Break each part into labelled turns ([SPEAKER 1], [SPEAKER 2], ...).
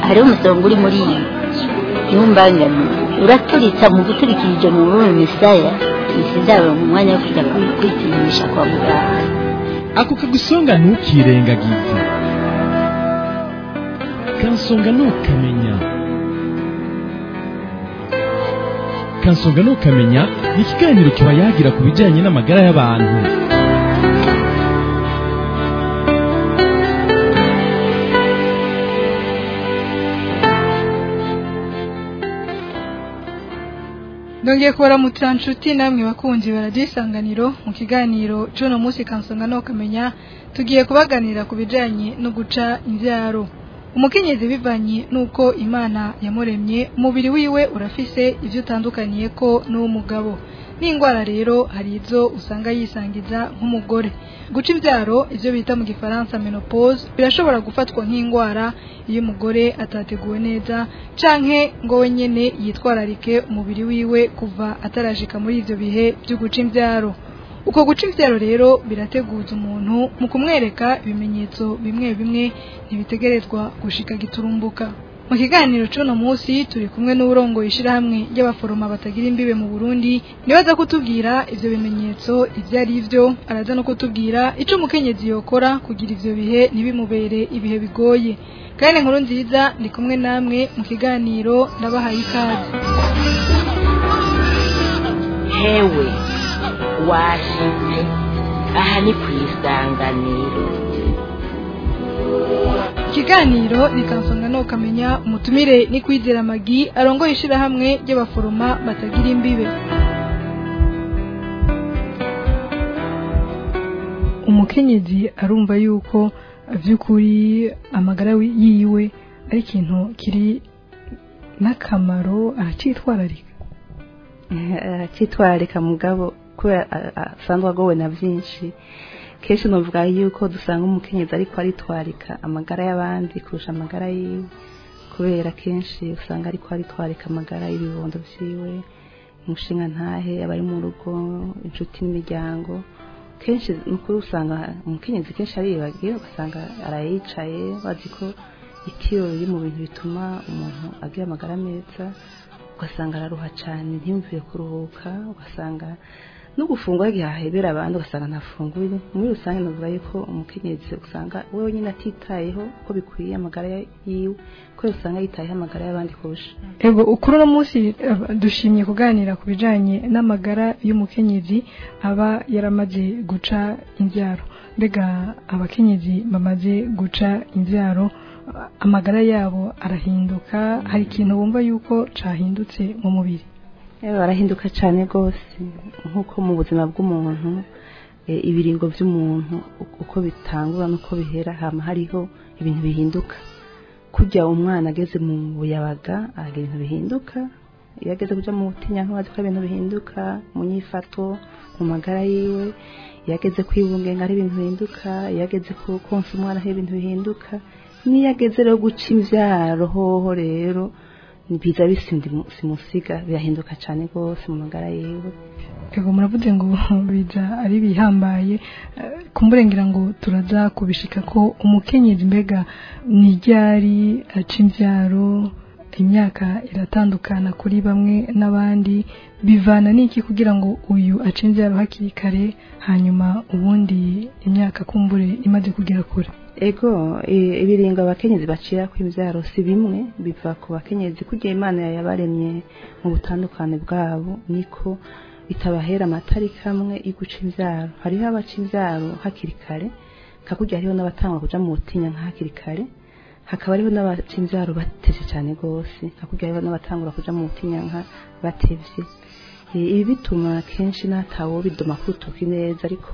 [SPEAKER 1] hariho umusonga uri muri iyi ntumbangane uraturitsa mu guturikirije mu rurimi misaya sinzaba mu mwanya wo kujya kwi- kwipimisha kwa muganga
[SPEAKER 2] ako kagusonga ntukirengagize kansonga ntukamenya kansonga ntukamenya ni ikiganiro kiba yagira ku bijyanye n'amagara y'abantu
[SPEAKER 3] ndongeye kubaramutsa nshuti namwe bakunzi baradisanganiro mu kiganiro cy'uno munsi kansonga no kamenya tugiye kubaganira ku bijyanye no guca imbyaro umukenyezi bivanye n'uko imana yamuremye umubiri wiwe urafise ibyo utandukaniye ko n'uw'umugabo n'indwara rero hari izo usanga yisangiza nk'umugore guca imbyaro ibyo bita mu gifaransa menopause birashobora gufatwa nk'indwara iyo umugore atateguwe neza canke ngo we nyene yitwararike umubiri wiwe kuva atarashika muri ivyo bihe byo guca imbyaro uko guca imbyaro rero birateguza umuntu mu kumwereka ibimenyetso bimwe bimwe ntibitegerezwa gushika giturumbuka mu kiganiro c'uno munsi turi kumwe n'uburongoye ishirahamwe ry'abaforoma batagira imbibe mu Burundi nibaza kutubwira ivyo bimenyetso ivyo ari vyo araza no kutubwira ico umukenyezi yokora kugira ivyo bihe ntibimubere ibihe bigoye kandi inkuru nziza ndi kumwe namwe mu kiganiro ndabahaye ikaze
[SPEAKER 4] hewe washitse aha ni ku isanganiro
[SPEAKER 3] ikiganiro rikansonga no kamenya umutumire ni kwizera magi arongoye ishirahamwe ry'abaforoma batagira imbibe umukenyezi arumva yuko by'ukuri amagara wi- yiwe ari ikintu kiri n'akamaro aracitwararika
[SPEAKER 5] aracyitwararika mugabo kubera a- a- asanzwe agowe na byinshi kenshi navuga yuko dusanga umukenyezi ariko aritwarika amagara y'abandi kurusha amagara yiwe kubera kenshi usanga ariko aritwarika amagara y'ibibondo byiwe umushinga ntahe abari mu rugo inshuti n'imiryango kenshi ni ukuri usanga umukenyezi kenshi aribagiye ugasanga arayicaye bazi ko itiro riri mu bintu bituma umuntu agira amagara meza ugasanga araruha cyane ntiyumvire kuruhuka ugasanga no gufungura igihe ahebera abandi ugasanga ntafunguye muri rusange navuga yuko umukenyezi usanga we wenyine atitayeho uko bikwiye amagara yiwe ko usanga yitayeho amagara y'abandi kurusha
[SPEAKER 3] ego kuri uno munsi eh, dushimye kuganira ku bijanye n'amagara y'umukenyezi aba yaramaze guca imbyaro mbega abakenyezi bamaze guca imbyaro ah, amagara yabo arahinduka hari ikintu bumva yuko cahindutse mu mubiri
[SPEAKER 5] Yewe barahinduka cyane rwose nk'uko mu buzima bw'umuntu eh, ibiringo by'umuntu uko- uko bitangura n'uko bihera hama hariho ibintu bihinduka kujya umwana ageze mu buyabaga aragira ibintu bihinduka iyo ageze kuja mu butinyanka azi ko ibintu bihinduka mu nyifato mu magara yiwe iyo ageze kwibungenga hari ibintu bihinduka iyo ageze ku konsa umwana hari ibintu bihinduka n'iyo ageze rero guca imvyaro hoho rero biza bisindi simusiga birahinduka cyane rwose mu magara yiwe
[SPEAKER 3] ego muravuze ngo biza ari bihambaye eh, kumburengera ngo turaza kubishika ko umukenyezi mbega ni ryari aca imbyaro imyaka iratandukana kuri bamwe n'abandi bivana n'iki kugira ngo uyu ace imbyaro hakiri kare hanyuma ubundi imyaka kumbure imaze kugera kure
[SPEAKER 5] ego i- ibiringo abakenyezi bacira ku imbyaro si bimwe biva ku bakenyezi kugira imana yabaremye mu butandukane bwabo niko bitabahera amatariki amwe yo guca imbyaro hariho abaca imbyaro hakiri kare kakujya hariho n'abatangwa kuja mu butinya nka hakiri kare hakaba hariho n'abaca imbyaro batevye cyane rwose hakujya hariho n'abatangura kuja mu butinya nka batevye Eh, ibi bituma kenshi n'atawo bidoma ku rutoki neza ariko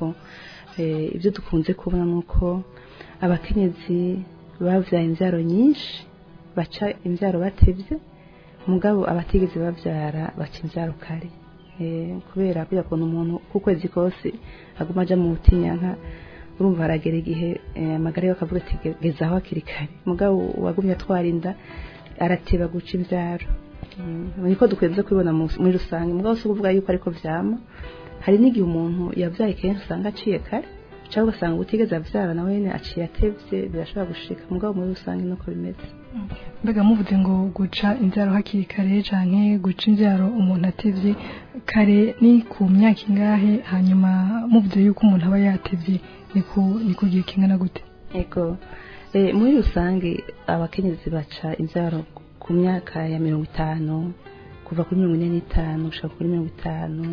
[SPEAKER 5] eh, ibyo dukunze kubona ni uko abakenyezi bavyaye imbyaro nyinshi baca imbyaro batevye mugabo abatigeze bavyara baca imbyaro kare Eh, kubera kugira kuntu umuntu ku kwezi kose aguma aja mu butinyanka urumva haragera igihe eh, amagara yiwe akavuga ati "Ge- gezaho hakiri kare mugabo uwagumye atwara inda arateba guca imbyaro Mm, niko dukunze kubibona mu- muri rusange mugabo si ukuvuga yuko ariko vyama hari n'igihe umuntu yavyaye kenshi usanga aciye kare cyangwa ugasanga utigeze abyara nawe nyine aciye atevye birashobora gushika mugabo muri rusange nuko bimeze
[SPEAKER 3] mbega muvuze ngo guca inzaro hakiri kare canke guca inzaro umuntu atevye kare ni ku myaka ingahe hanyuma muvuze yuko umuntu aba yatevye ni ku ni ku gihe kingana gute
[SPEAKER 5] ego eh, muri rusange abakenyezi baca inzaro ku myaka ya mirongo itanu kuva kuri mirongo ine n'itanu gushika kuri mirongo itanu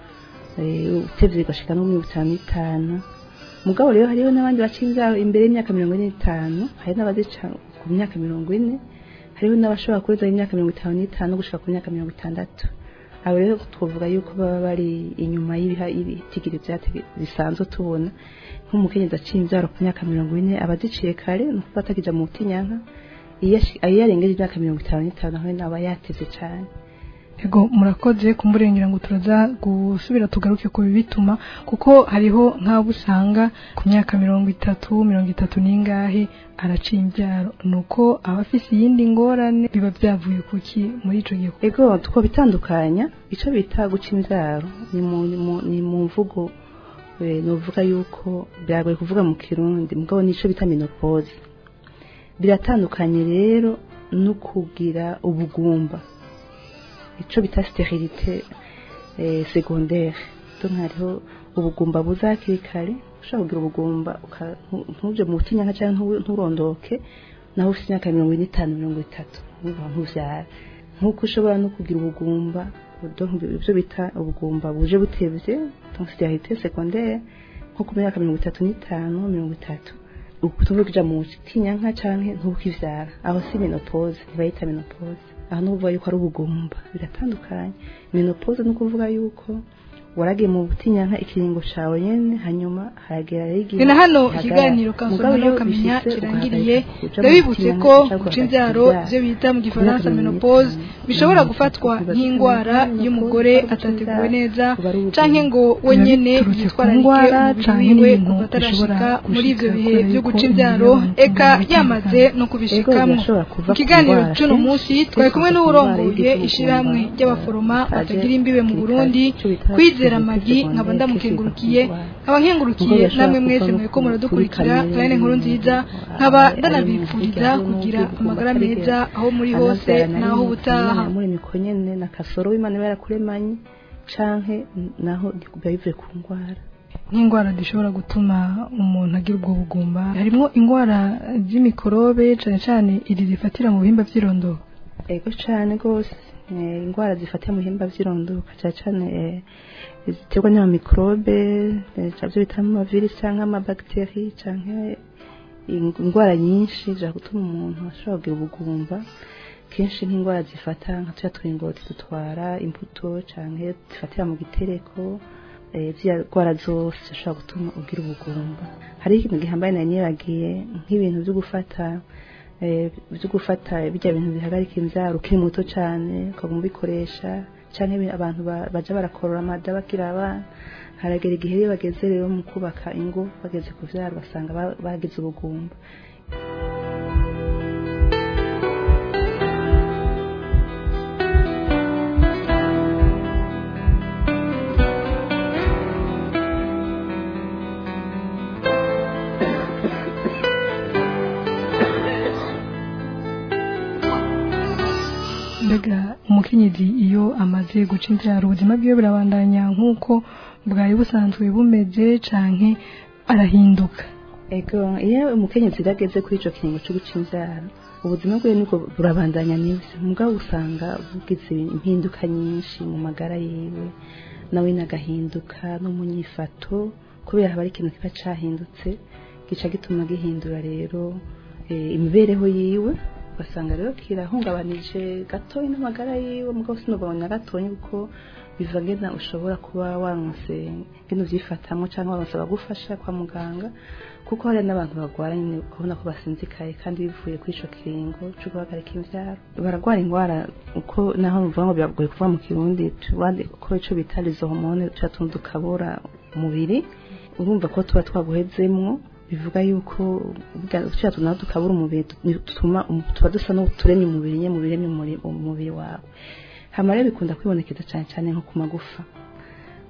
[SPEAKER 5] eh, utevye bigashika no mirongo itanu n'itanu mugabo rero hariho n'abandi baca inzaro imbere y'imyaka mirongo ine n'itanu hari n'abazica ku myaka mirongo ine hariho n'abashobora kurenza imyaka mirongo itanu n'itanu gushika ku myaka mirongo itandatu abo rero twavuga yuko baba bari inyuma y'ibiha ibitigiri byatege bisanzwe tubona nk'umukenyezi aciye inzaro ku myaka mirongo ine aba aziciye kare ni ukuvuga atakija mu butinyanka iyo ashi- iyo yarengeje imyaka mirongo itanu n'itanu nawe aba yateze cane
[SPEAKER 3] ego murakoze kumburengera ngo turaza gusubira tugaruke ku bibituma kuko hariho nk'abo usanga ku myaka mirongo itatu mirongo itatu n'ingahe araciye imbyaro nuko aba afise iyindi ngorane biba byavuye kuki muri ico gihe
[SPEAKER 5] ego two bitandukanya ico bita guca inzaro ni mu, ni mu, ni mu mvugo eh, novuga yuko biragoye kuvuga mu kirundi mugabo nico bita menopause biratandukanye rero no kugira ubugumba ico bita sterilite eh, secondaire donc hariho ubugumba buza hakiri kare ushobora kugira ubugumba uka- ntu- ntuje mu butinyanka cyangwa ntu- nturondoke naho ufite imyaka mirongo ine n'itanu mirongo itatu ntuva ntuvyara nk'uko ushobora no kugira ubugumba donc ibyo bita ubugumba buje butevye donc sterilite secondaire nko ku myaka mirongo itatu n'itanu mirongo itatu ukutumva kuja mu butinyanka canke ntukivyara aho si menopause ntibayita menopause aho nuvuga yuko ari ubugumba biratandukanye menopause ni ukuvuga yuko waragiye mu butinyanka ikiringo cawe nyene hanyuma haragera rero igihe
[SPEAKER 3] ni na hano
[SPEAKER 5] hagara.
[SPEAKER 3] ikiganiro
[SPEAKER 5] Mugabo
[SPEAKER 3] kansoma
[SPEAKER 5] iyo
[SPEAKER 3] n'ukamenya
[SPEAKER 5] bishitse
[SPEAKER 3] kirangiriye
[SPEAKER 5] ugahagarika kuja mu
[SPEAKER 3] ndabibutse
[SPEAKER 5] butinyanka
[SPEAKER 3] ko
[SPEAKER 5] canke
[SPEAKER 3] guca
[SPEAKER 5] ugahagarika
[SPEAKER 3] inzaro
[SPEAKER 5] kuvyara.
[SPEAKER 3] ibyo bita mu gifaransa
[SPEAKER 5] Imyaka mirongo
[SPEAKER 3] menopause
[SPEAKER 5] itanu,
[SPEAKER 3] bishobora
[SPEAKER 5] mirongo
[SPEAKER 3] gufatwa
[SPEAKER 5] itatu,
[SPEAKER 3] nk'indwara
[SPEAKER 5] mirongo
[SPEAKER 3] y'umugore
[SPEAKER 5] itanu,
[SPEAKER 3] atateguwe neza
[SPEAKER 5] kuba ari ubugumba.
[SPEAKER 3] canke ngo we
[SPEAKER 2] Biba
[SPEAKER 3] nyene
[SPEAKER 2] biturutse ku
[SPEAKER 3] yitwararike
[SPEAKER 2] ndwara
[SPEAKER 3] umubiri
[SPEAKER 2] canke
[SPEAKER 3] wiwe
[SPEAKER 2] n'ibintu
[SPEAKER 3] kuva atarashika
[SPEAKER 2] bishobora
[SPEAKER 3] muri ivyo
[SPEAKER 2] gushika
[SPEAKER 3] bihe
[SPEAKER 2] kubera
[SPEAKER 3] vyo
[SPEAKER 2] yuko
[SPEAKER 3] guca
[SPEAKER 2] imibiri
[SPEAKER 3] inzaro
[SPEAKER 2] y'abantu
[SPEAKER 3] eka
[SPEAKER 2] iba
[SPEAKER 3] yamaze
[SPEAKER 2] itandukanye.
[SPEAKER 3] no
[SPEAKER 5] Ego,
[SPEAKER 3] kubishikamwo
[SPEAKER 5] birashobora kuva
[SPEAKER 3] mu
[SPEAKER 5] ku
[SPEAKER 3] kiganiro
[SPEAKER 5] ndwara
[SPEAKER 3] c'uno
[SPEAKER 5] kenshi,
[SPEAKER 3] munsi
[SPEAKER 5] kenshi
[SPEAKER 3] twari kumwe
[SPEAKER 5] biva ku
[SPEAKER 3] n'uwurongoye
[SPEAKER 5] ndwara
[SPEAKER 3] ishirahamwe
[SPEAKER 5] y'igihumba,
[SPEAKER 3] ry'abaforoma
[SPEAKER 5] itaje
[SPEAKER 3] batagira imbibe mu
[SPEAKER 5] kirikari,
[SPEAKER 3] burundi
[SPEAKER 5] ico bita
[SPEAKER 3] kwizera
[SPEAKER 5] kirikari
[SPEAKER 3] amagi
[SPEAKER 5] secondaire,
[SPEAKER 3] nkaba
[SPEAKER 5] kiva
[SPEAKER 3] ndamukengurukiye
[SPEAKER 5] ku ndwara.
[SPEAKER 3] nkaba nkengurukiye
[SPEAKER 5] Ubwo
[SPEAKER 3] namwe
[SPEAKER 5] bashobora
[SPEAKER 3] mwese
[SPEAKER 5] kuva no
[SPEAKER 3] muriko
[SPEAKER 5] ku-
[SPEAKER 3] muradukurikira
[SPEAKER 5] kuri
[SPEAKER 3] kandi inkuru
[SPEAKER 5] kamere,
[SPEAKER 3] nziza
[SPEAKER 5] ari-
[SPEAKER 3] nkaba
[SPEAKER 5] ari mu
[SPEAKER 3] ndanabifuriza
[SPEAKER 5] buryo
[SPEAKER 3] kugira
[SPEAKER 5] n'ubwigomba
[SPEAKER 3] amagara
[SPEAKER 5] atarigera
[SPEAKER 3] meza aho muri hose
[SPEAKER 5] anabyara na
[SPEAKER 3] naho
[SPEAKER 5] rimwe,
[SPEAKER 3] ubutaha
[SPEAKER 5] Imana yamuremye ko nyene na kasoro w'Imana iba yarakuremanye canke naho biba bivuye ku ndwara
[SPEAKER 3] nk'indwara zishobora gutuma umuntu agira ubwo bugumba harimo indwara z'imikorobe cane cane iri zifatira mu bihimba vy'irondoro
[SPEAKER 5] ego cane rwose eh, indwara zifatira mu bihimba vy'irondoka cane cane eh, ziterwa n'amamikrobe byo bita amavirus canke amabacteri canke ing- indwara nyinshi zishobora gutuma umuntu ashobora kugira ubugumba kenshi nk'indwara zifata nka tuya turingoti dutwara imbuto canke zifatira mu gitereko eh, ziriya ndwara zose zishobora gutuma ugira ubugumba hariho ikintu gihambaye nari nibagiye nk'ibintu vyo gufata eh, vyo gufata bijya bintu bihagarika imvyaro ukiri muto cane ukaguma ubikoresha canke ibi- abantu ba- baja barakorora amada bagira abana haragera igihe iyo bageze rero mu kubaka ingo bageze kuvyara basanga ba- bagize ubugumba
[SPEAKER 3] mbega umukenyezi iyo amaze guca inzara ubuzima bwiwe burabandanya nk'uko bwari busanzwe bumeze canke arahinduka
[SPEAKER 5] ego iyo umukenyezi rero ageze kuri ico kiringo co guca inzara ubuzima bwiwe nibwo burabandanya nibyo mugabo usanga bugize impinduka nyinshi mu magara yiwe nawe nagahinduka no mu nyifato kubera haba ari ikintu kiba cahindutse gica gituma gihindura rero eh, imibereho yiwe ugasanga rero kirahungabanije gatoyi n'amagara yiwe mugabo sinubabona gatoyi kuko biva ngena ushobora kuba waronse ngene uvyifatamwo canke waronse abagufasha kwa muganga kuko hari n'abantu barwara nyine ukabona ko basinzikaye kandi bivuye kuri ico kiringo co guhagarika imvyaro baragwara ingwara uko naho bivuga ngo biragoye kuvuga mu kirundi tubandi ko ico bita les hormones tuba tuntu dukabura umubiri urumva ko tuba twaguhezemwo bivuga yuko tuba tunaho dukabura umubiri dutuma tuba dusa n'uturemye umubiri nye mu biremye umubiri wawe hama rero bikunda kwibonekeza cyane cyane nko ku magufa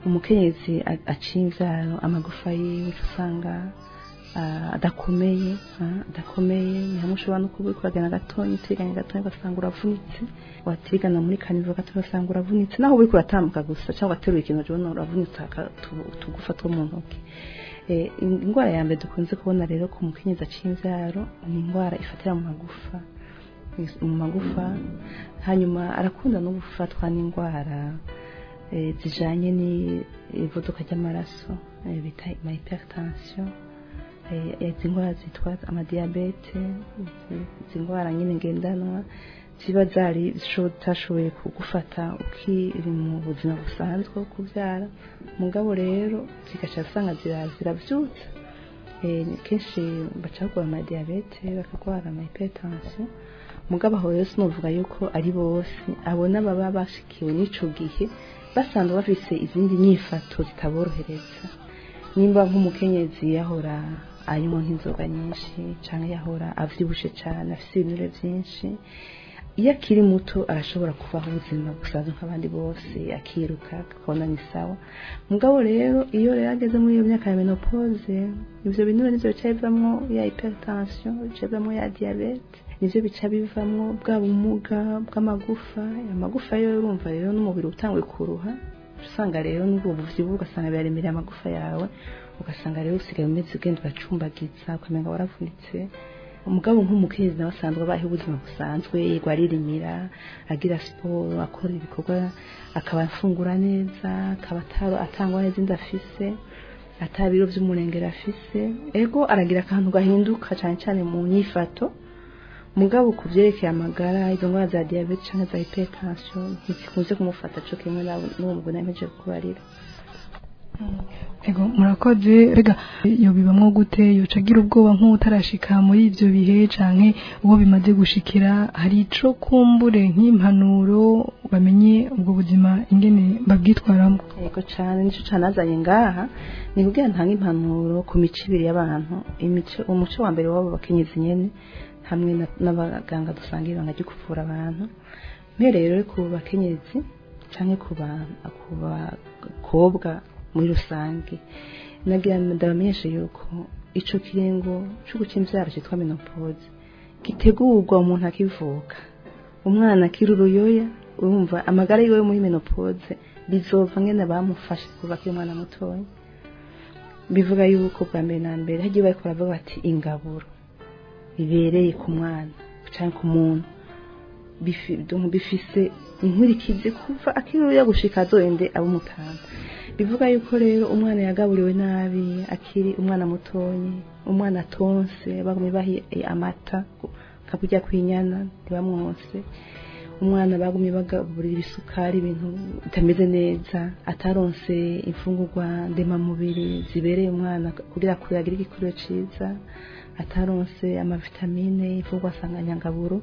[SPEAKER 5] umukenyezi a- aciye imvyaro amagufa yiwe uca usanga ah, adakomeye ah, adakomeye ni hamwe ushobora no kuba uriko uragenda gatonya uteganye gatonya ugasanga uravunitse watigana muri kanivo gatonya ugasanga uravunitse naho uriko uratambuka gusa cyangwa ugaterura ikintu jobona uravunitse aka- utu- utugufa two mu ntoki Eh, in- indwara ya mbere dukunze kubona rero ku mukenyezi aciye imvyaro ni indwara ifatira mu magufa mu magufa hanyuma arakunda no gufatwa n'indwara eh, zijanye n'ivuduka ry'amaraso eh, bita ma hypertension eh, izi ndwara zitwa amadiyabete izi- izi ndwara nyine ngendanwa ziba zari zitashoboye kugufata ukiri mu buzima busanzwe bwo kubyara mugabo rero zigaca usanga zira- ziravyutsa Eh, kenshi baca bagwara amadiyabete bakagwara ama hypertension mugabo aho rero sinovuga yuko ari bose abo n'ababa bashikiwe n'ico gihe basanzwe bafise izindi nyifato zitaborohereza nimba nk'umukenyezi yahora anywa nk'inzoga nyinshi canke yahora avyibushe cane afise ibinure vyinshi iyo akiri muto arashobora kubaho ubuzima busanzwe nk'abandi bose akiruka akabona ni sawa mugabo rero iyo rero ageze muri iyo myaka ya menopause ivyo binure nivyo bica bivamwo ya hypertension bica bivamwo ya diabete nivyo bica bivamwo bwa bumuga bw'amagufa amagufa yo urumva rero n'umubiri utanguye kuruha usanga rero n'ubwo buvyibuha ugasanga biraremereye amagufa yawe ugasanga rero usigaye umeze ugenda uracumbagiza ukamenga waravunitse umugabo nk'umukenyezi nawe asanzwe abayeho ubuzima busanzwe yirwa aririmira agira siporo akora ibikorwa akaba afungura neza akaba ataro atangwa neza inda afise ata biro vy'umurengera afise ego aragira akantu gahinduka cane cane mu nyifato mugabo ku vyerekeye amagara izo ndwara za diabete canke za hypertension ntizikunze kumufata co kimwe n'abo- n'uwo mugore nameje kubarira
[SPEAKER 3] ego murakoze rega iyo bibamwo gute yoca agira ubwoba nk'utarashika muri ivyo bihe canke uwo bimaze gushikira hari ico kumbure nk'impanuro bamenye ubwo buzima ingene babwitwaramwo
[SPEAKER 5] yego cane nico cane azanye ngaha ni kugira ntange impanuro ku mico ibiri y'abantu imico umuco wa mbere w'abo bakenyezi nyene hamwe na- n'abaganga dusanga ibanga ryo kuvura abantu mpereye rero ku bakenyezi canke ku ba- ku bakobwa muri rusange nagira ndabamenyeshe yuko ico kiringo co guca imvyaro citwa menopause gitegurwa umuntu akivuka umwana akiri uruyoya urumva amagara yiwe yo muri menopause bizova ngene bamufashe kuva akiri umwana mutoya bivuga yuko bwa mbere na mbere hagiye bariko baravuga bati ingaburo ibereye ku mwana canke ku muntu bifi- donc bifise inkurikizi kuva akiri uruyoya gushika azoende abo mutanu bivuga yuko rero umwana yagaburiwe nabi akiri umwana mutonyi umwana atonse bagumye bahi amata kakurya kwinyana ntibamwonse umwana bagumye bagaburira ibisukari ibintu bitameze neza ataronse imfungurwa ndemamubiri zibereye umwana kugira ngo agire igikuriro ciza ataronse amavitamine imfungurwa nsanganyangaburo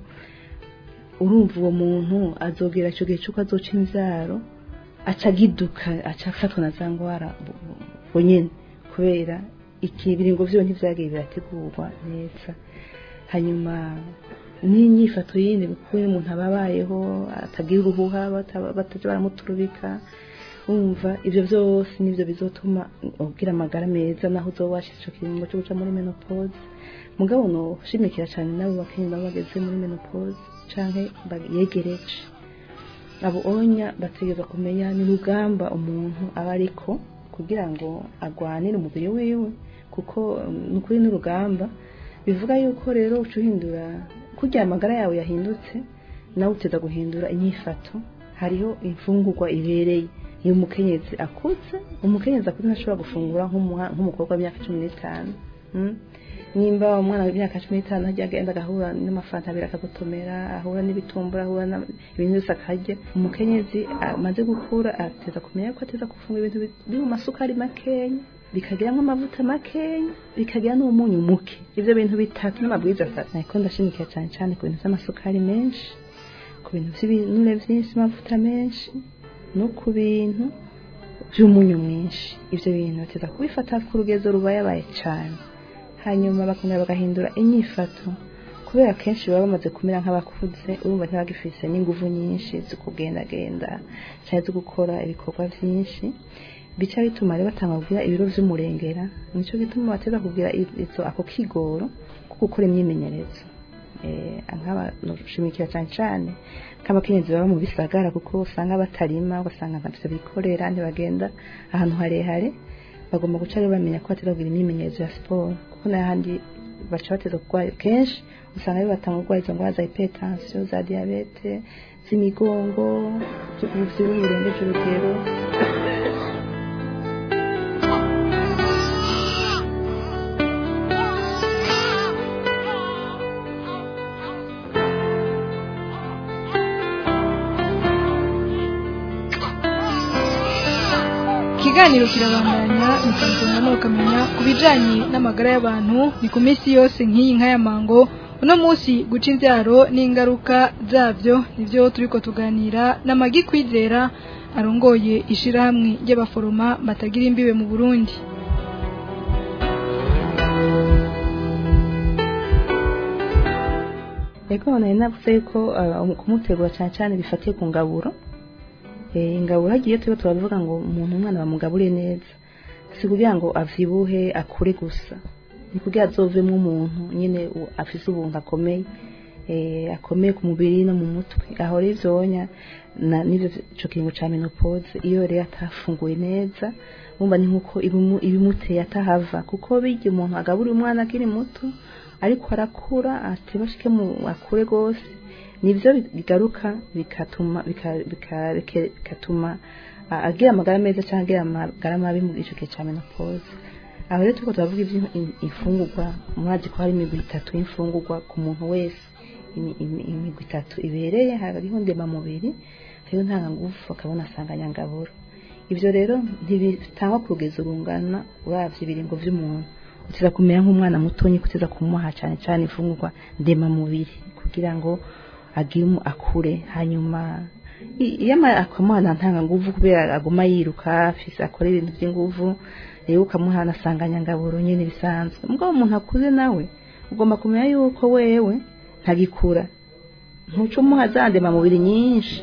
[SPEAKER 5] urumva uwo muntu azogera icyo gihe cy'uko azoca imvyaro aca agiduka aca afatwa na za ngwara bu- bu- bunyene kubera ikibiringo vyo ntivyagiye birategurwa neza hanyuma n'inyifato yindi kuko iyo umuntu aba abayeho atagira uruhuha bata- bataja baramuturubika wumva ivyo vyose nivyo bizotuma ugira amagara meza naho uzoba washize ico kiringo cyo guca muri menopause mugabo noshimikira cane nabo bakenyezi baba bageze muri menopause canke yegereje abo onya bategereza kumenya ni rugamba umuntu aba ariko kugira ngo agwanire umubiri wiwe kuko um, ni ukuri n'urugamba bivuga yuko rero uca uhindura kurya amagara yawe yahindutse nawe uteza guhindura inyifato hariho imfungurwa ibereye iyo umukenyezi akuze umukenyezi akuze ntashobora gufungura nk'umuha- nk'umukobwa w'imyaka cumi n'itanu mm? nimba umwana w'imyaka cumi n'itanu ajya agenda agahura n'amafanta abiri akagotomera ahura n'ibitumbura ahura na- ibintu byose akarya umukenyezi amaze gukura ateza kumenya ko ateza gufungura ibintu bi- biri mu masukari makenya bikagiramo amavuta makenya bikagira n'umunyu muke ivyo bintu bitatu n'amabwiriza atatu ariko ndashimikira cyane cyane ku bintu vy'amasukari menshi ku bintu vy'ibinure vyinshi amavuta menshi no ku bintu vy'umunyu mwinshi ivyo bintu bateza kubifata ku rugezo rubayabaye cane hanyuma bakongera bagahindura inyifato kubera kenshi baba bamaze kumera nk'abakuze urumva ntibagifise n'inguvu nyinshi zo kugendagenda cyangwa zo gukora ibikorwa byinshi bica bituma rero batanga kugira ibiro vy'umurengera nico gituma bateza kugira i- izo ako kigoro ko gukora imyimenyerezo eh nk'aba nushimikira cyane cyane nk'abakenyezi baba mu bisagara kuko usanga batarima ugasanga ntavyo bikorera ntibagenda ahantu harehare bagomba guca rero bamenya ko bateza kugira imyimenyerezo ya siporo kuko n'ahandi baca bateza kurwara kenshi usanga rero batanga kurwara izo ndwara za hypertension za diabete z'imigongo z'ubuvyibuhe burengeje urugero
[SPEAKER 3] ikiganiro kirabandanya mukansonga n'ukamenya ku bijanye n'amagara y'abantu ni ku minsi yose nk'iyi nka ya mango uno munsi guca imbyaro n'ingaruka zabyo nibyo turiko tuganira n'amagi kwizera arongoye ishirahamwe ry'abaforoma batagira imbibe mu burundi
[SPEAKER 5] Ego nari navuze yuko uh, kumutegura cyane cyane bifatiye ku ngaburo eh ingaburo hagiye tuba turavuga ngo umuntu umwana bamugabure neza si kugira ngo avyibuhe akure gusa ni kugira azovemo umuntu nyine u- afise ubuntu akomeye eh akomeye ku mubiri no mu mutwe aho rero ivyonya na nivyo ico kingo ca menopause iyo rero atafunguye neza umva ni nkuko ibimu- ibimuteye atahava kuko bijya umuntu agaburira umwana akiri muto ariko arakura atebashike mu akure gose nivyo bigaruka bikatuma bika- bika- bike- bikatuma a- agira amagara meza cyangwa agira amagara mabi mu gice cya menopause aho rero turiko turavuga ivy'imfungurwa mwazi ko hari imigwi itatu y'imfungurwa ku muntu wese imi- imi- imigwi itatu ibereye hariho ndemamubiri hariho ntangangufu akabona asanganyangaburo ivyo rero ntibitangwa ku rugezo rungana uravye ibiringo vy'umuntu utiza kumera nk'umwana mutonyi kutiza kumuha cyane cyane imfungurwa ndemamubiri kugira ngo agire umu- akure hanyuma i- iyo ama- akamuha ntanga nguvu kubera aguma yiruka afise akora ibintu by'inguvu rero ukamuha nasanganyangaburo nyine bisanzwe mugabo umuntu akuze nawe ugomba kumenya yuko wewe ntagikura ntuca umuha za ndemamubiri nyinshi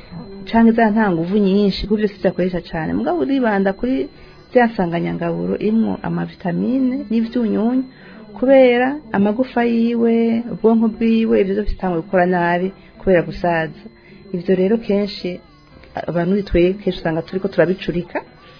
[SPEAKER 5] canke za nta nguvu nyinshi kuko byose byakoresha cyane mugabo uribanda kuri za nsanganyangaburo imwo amavitamine n'ivyunyunyu kubera amagufa yiwe ubwonko bwiwe ibyo byose bitangwa gukora nabi kubera gusaza ivyo rero kenshi abantu twe kenshi usanga turiko turabicurika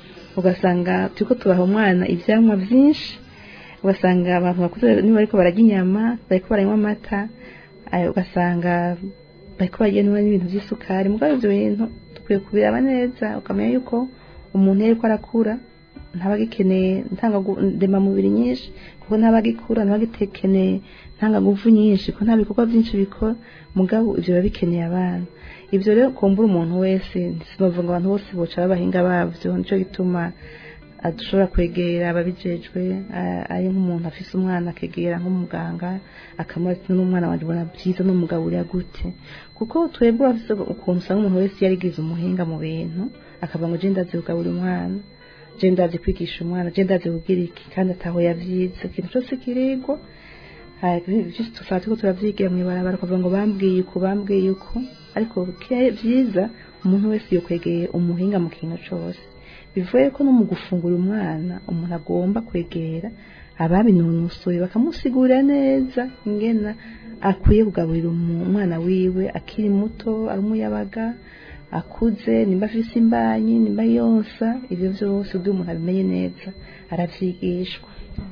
[SPEAKER 5] ugasanga turiko tubaha umwana ivyamwa vyinshi ugasanga abantu bakuze niba bariko bararya inyama bariko baranywa amata ayo ugasanga bariko bagenwa n'ibintu vy'isukari mugabo ivyo bintu dukwiye kubiraba neza ukamenya yuko umuntu iyo ariko arakura ntabagikeneye ndemamubiri nyinshi kuko ntabagikura ntabagikeneye ntangaguvu nyinshi kuko nta bikorwa byinshi bikora mugabo ivyo biba bikeneye abana ivyo rero kumbura umuntu wese sinovuga ngo abantu bose boca babahinga bavyo nico gituma dushobora kwegera ababijejwe a- ari nk'umuntu afise umwana akegera nk'umuganga akamubaza ati n'umwana wanje ubona byiza n'umugaburira gute kuko twebwe urafise ukuntu usanga umuntu wese yarigize umuhinga mu bintu akavuga ngo je ndazi kugaburira umwana je ndazi kwigisha umwana je ndazi kubwira iki kandi ataho yavyize ikintu cose kirigwa vyose tufata ko turavyigira mw'ibarabara ukavuga ngo bambwiye uko bambwiye uko ariko ke- vyiza umuntu wese yokwegeye umuhinga mu kintu cose bivuye ko no mu gufungura umwana umuntu agomba kwegera ababinonosoye bakamusigurira neza ingena akwiye kugaburira umu- umwana wiwe akiri muto ari umuyabaga akuze nimba afise imbanyi nimba yonsa ivyo vyose ubwo umuntu abimenye neza aravyigishwa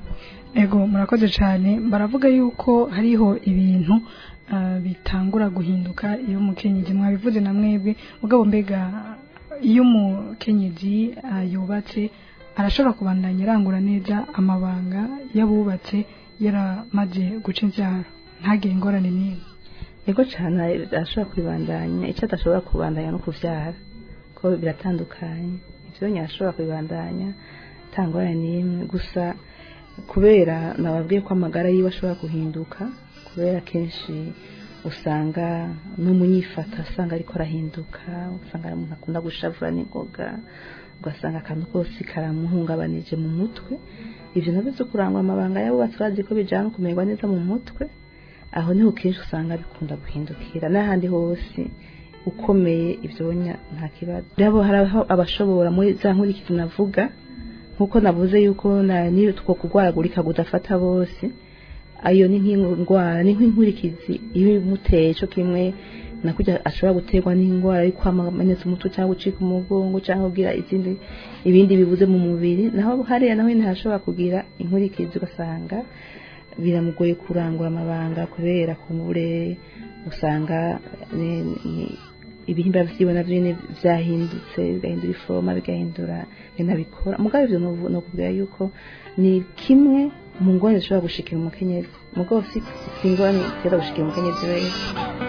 [SPEAKER 3] ego murakoze cyane baravuga yuko hariho ibintu ah, bitangura guhinduka iyo umukenyezi mwabivuze na mwebwe mugabo mbega iyo umukenyezi ah, yubatse arashobora kubandanya arangura neza amabanga y'abubatse yaramaze guca imbyaro ntagire ingorane n'imwe
[SPEAKER 5] ego cyane ashobora kubibandanya icyo adashobora kubandanya no kuvyara ko biratandukanye ivyo nyine ashobora kubibandanya tangorane n'imwe gusa kubera nababwiye ko amagara yiwe ashobora guhinduka kubera kenshi usanga n'umunyifata asanga ariko arahinduka usanga ari umuntu akunda gushavura n'ingoga ugasanga akantu kose karamuhungabanije mu mutwe ivyo navyo vyo kurangwa amabanga y'abubatsi bazi ko bijana no kumererwa neza mu mutwe aho niho kenshi usanga bikunda guhindukira n'ahandi hose ukomeye ibyonya nta kibazo rero haraho abashobora muri za nkurikizi navuga nkuko navuze yuko na- niyo two kurwaragurika gudafata bose ayo ni nk'indwara ni nk'inkurikizi iyo imuteye cyo kimwe nakurya ashobora guterwa n'indwara yo kwamamenetse umutwe cyangwa gucika umugongo cyangwa kugira izindi ibindi bibuze mu mubiri naho hariya naho nyine hashobora kugira inkurikizi ugasanga biramugoye kurangura amabanga kubera kumure usanga ni- ni- ibihimba vyiwe navyo nyene vyahindutse bigahindura iforoma bigahindura binabikora mugabo ivyo novu- nokubwira yuko ni kimwe mu ngorane zishobora gushikira umukenyezi mugabo si si ingorane ziteza gushikira umukenyezi wese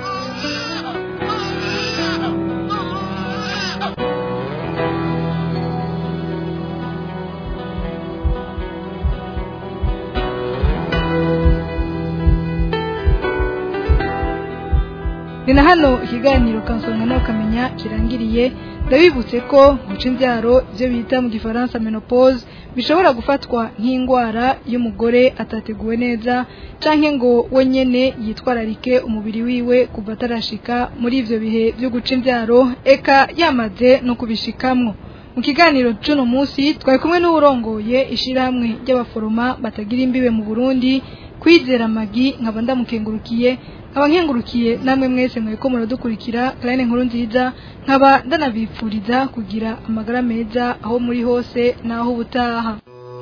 [SPEAKER 3] ni na hano ikiganiro kansonga nawe ukamenya kirangiriye ndabibutse ko guca imbyaro ibyo bita mu gifaransa menopause bishobora gufatwa nk'indwara y'umugore atateguwe neza canke ngo we nyene yitwararike umubiri wiwe kuva atarashika muri ivyo bihe byo guca imbyaro eka yamaze no kubishikamwo mu kiganiro c'uno munsi twari kumwe n'uwurongoye ishirahamwe ry'abaforoma batagira imbibe mu burundi kwizera magi nkaba ndamukengurukiye nkaba nkengurukiye namwe mwese mwariko muradukurikira karane nkuru nziza nkaba ndanabipfuriza kugira amagara meza aho muri hose n'aho ubutaha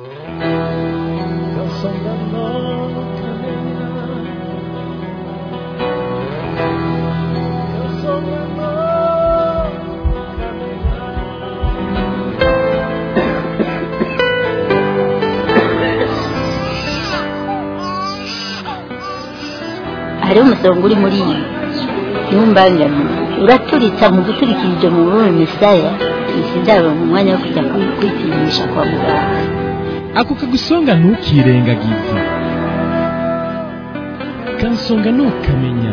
[SPEAKER 1] hariho umusonga uri muri iyi ntumbangane uraturitsa mu guturikirije mu rurimi misaya sinzaba mu mwanya wo kujya kwi- kwipimisha kwa muganga
[SPEAKER 2] ako kagusonga ntukirengagize kansonga ntukamenya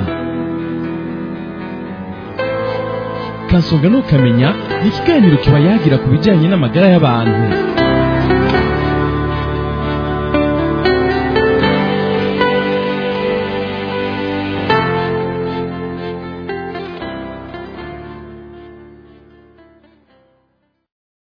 [SPEAKER 2] kansonga ntukamenya ni ikiganiro kiba yagira ku bijyanye n'amagara y'abantu